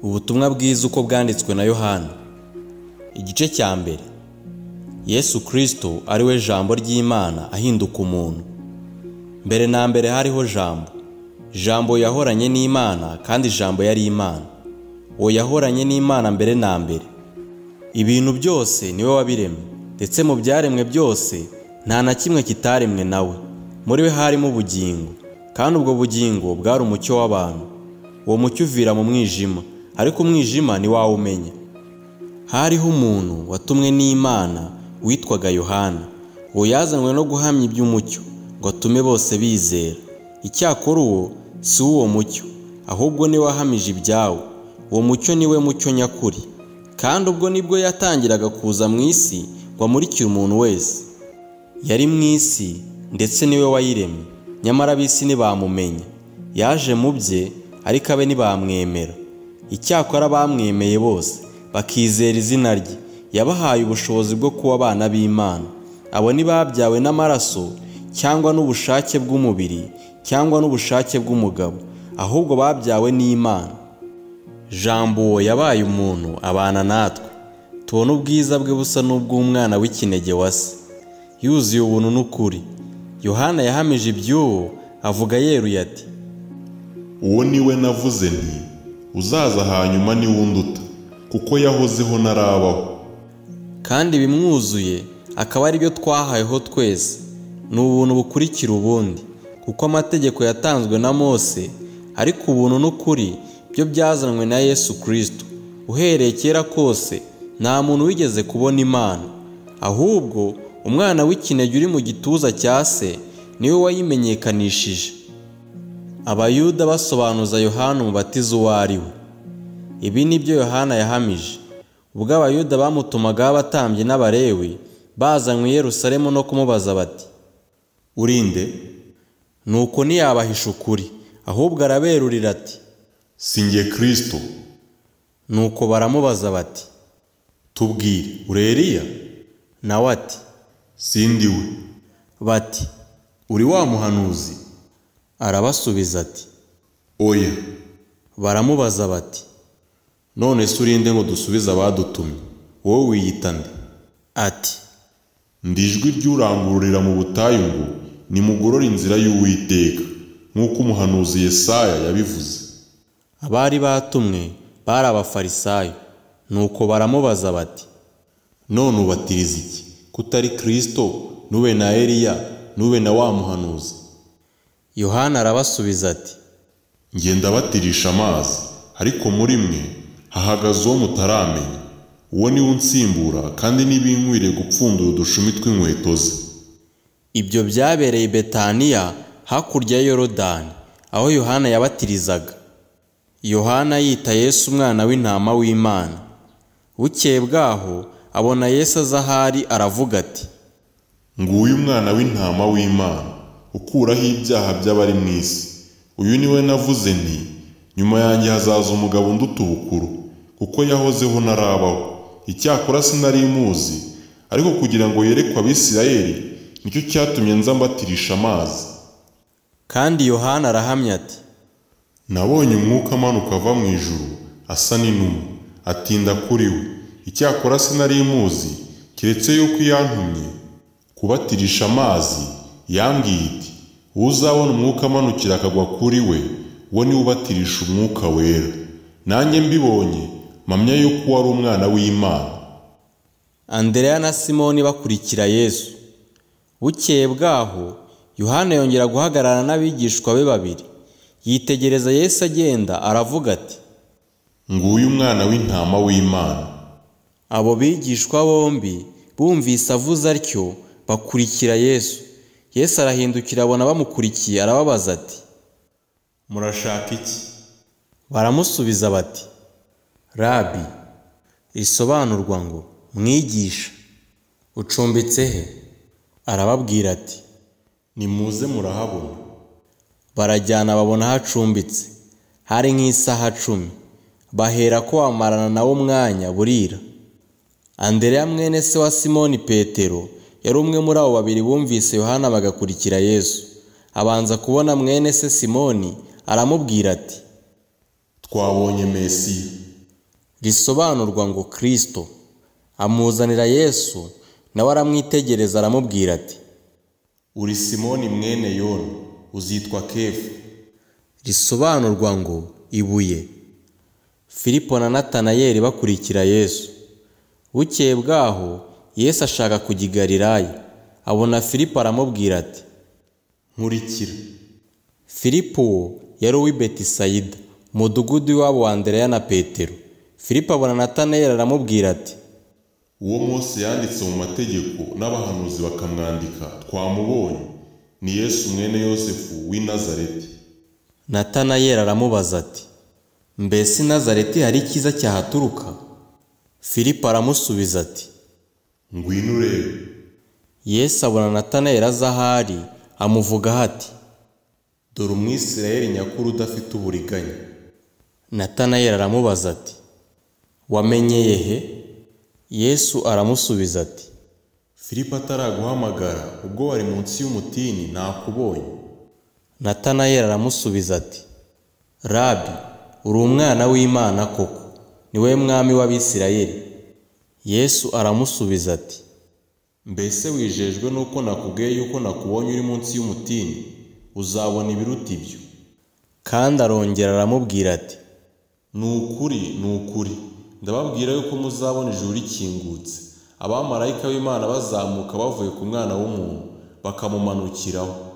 ubutumwa bwiza uko bwanditswe na yohana igice cya mbere yesu kirisito ari we jambo ry'imana ahinduka umuntu mbere na mbere hariho jambo jambo yahoranye n'imana kandi jambo yari imana uwo yahoranye n'imana mbere na mbere ibintu byose niwe wabiremye ndetse mu byaremwe byose nta na kimwe kitaremwe nawe muri we harimo ubugingo kandi ubwo bugingo bwari umucyo w'abantu uwo mucyo uvira mu mwijima ariko umwijima ntiwawumenya hariho umuntu watumwe n'imana witwaga yohana uwo yazanywe no guhamya iby'umucyo ngo atume bose bizera icyakora uwo si uwo mucyo ahubwo niwe wahamije ibyawo uwo mucyo niwe mucyo nyakuri kandi ubwo nibwo yatangiraga kuza mu isi ngo amurikire umuntu wese yari mu isi ndetse niwe wayiremye nyamara ab'isi ntibamumenya yaje mu bye ariko abe ntibamwemera icyakora bamwemeye bose bakizera izina rye yabahaye ubushobozi bwo kuba abana b'imana abo ntibabyawe n'amaraso cyangwa n'ubushake bw'umubiri cyangwa n'ubushake bw'umugabo ahubwo babyawe n'imana jambo uwo yabaye umuntu abana natwe tubona ubwiza bwe busa n'ubw'umwana w'ikinege wa se yuzuye ubuntu n'ukuri yohana yahamije iby'uwo avuga yeruye ati uwo ni we navuze nti uzaza hanyuma ni unduta kuko yahozeho ntarabaho kandi bimwuzuye akaba ari byo twahayeho twese ni ubuntu bukurikira ubundi kuko amategeko yatanzwe na mose ariko ubuntu n'ukuri byo byazanwe na yesu kirisito uhereye kera kose nta muntu wigeze kubona imana ahubwo umwana w'ikinege uri mu gituza cya se niwe wayimenyekanishije abayuda basobanuza yohana umubatizo uwo ari we ibi ni byo yohana yahamije ubwo abayuda bamutumagaho abatambyi n'abarewi bazanywe i yerusalemu no kumubaza bati urinde nuko ntiyabahisha ukuri ahubwo araberurira ati si nge kirisito nuko baramubaza bati tubwire uri Eliya nawe ati sindi we bati uri wa muhanuzi arabasubiza ati oya baramubaza bati none se urinde ngo dusubize abadutumye wowe wiyita nde ati ndi ijwi ry'urangururira mu butayu ngo nimugorore inzira y'uwiteka nk'uko umuhanuzi Yesaya yabivuze abari batumwe bari abafarisayo nuko baramubaza bati none ubatiriza iki kutari kirisito nube na Eliya nube na wa muhanuzi yohana arabasubiza ati Njye ndabatirisha amazi ariko muri mwe hahagaze uwo mutaramenya uwo niwe unsimbura kandi ntibinkwire gupfundura udushumi tw'inkweto ze ibyo byabereye i betaniya hakurya ya yorodani aho yohana yabatirizaga yohana yita yesu umwana w'intama w'imana bukeye bwaho abona yesu aza ahari aravuga ati nguyu umwana w'intama w'imana ukuraho ibyaha by'abari mu isi uyu niwe navuze nti nyuma yanjye hazaza umugabo unduta ubukuru kuko yahozeho ntarabaho icyakora sinari muzi ariko kugira ngo yerekwe abisirayeli nicyo cyatumye nza mbatirisha amazi kandi yohana arahamya ati nabonye umwuka amanuka ava mu ijuru asa n'inuma atinda kuri we icyakora sinari muzi keretse yuko yantumye kubatirisha amazi yambwiye iti uzabona umwuka amanukira akagwa kuri we uwo niwe ubatirisha umwuka wera nanjye mbibonye mpamya yuko uwo ari umwana w'imana andereya na simoni bakurikira yesu bukeye bwaho yohana yongera guhagarara n'abigishwa be babiri yitegereza yesu agenda aravuga ati nguyu umwana w'intama w'imana abo bigishwa bombi bumvise avuze atyo bakurikira yesu yesu arahindukira abona bamukurikiye arababaza ati murashaka iki baramusubiza bati rabi risobanurwa ngo mwigisha ucumbitse he arababwira ati nimuze murahabona barajyana babona hacumbitse hari nk'isaha cumi bahera ko bamarana nawe umwanya burira andereya mwene se wa simoni petero yari umwe muri abo babiri bumvise yohana bagakurikira yesu abanza kubona mwene se simoni aramubwira ati twabonye mesiya risobanurwa ngo kirisito amuzanira yesu nawe aramwitegereza aramubwira ati uri simoni mwene yona uzitwa kefu risobanurwa ngo ibuye filipo na natanayeli bakurikira yesu bukeye bwaho yesu ashaka kujya i Galilaya, abona filipo aramubwira ati nkurikira filipo yari uw'i betisayida umudugudu w'iwabo wa andereya na petero filipo abona natanayeli aramubwira ati uwo Mose yanditse mu mategeko n'abahanuzi bakamwandika twamubonye ni yesu mwene yosefu w'i nazareti natanayeli aramubaza ati mbese i nazareti hari icyiza cyahaturuka filipo aramusubiza ati ngwino urebe yesu abona natanayeli aza ahari amuvugaho ati dore umwisirayeli nyakuri udafite uburiganya natanayeli aramubaza ati wamenyeye he yesu aramusubiza ati filipo ataraguhamagara ubwo wari munsi y'umutini nakubonye natanayeli aramusubiza ati rabi uri umwana w'imana koko niwe mwami w'abisirayeli yesu aramusubiza ati mbese wijejwe nuko nakubwiye yuko nakubonye uri munsi y'umutini uzabona ibiruta ibyo kandi arongera aramubwira ati ni ukuri ni ukuri ndababwira yuko muzabona ijuru rikingutse abamarayika b'imana bazamuka bavuye ku mwana w'umuntu bakamumanukiraho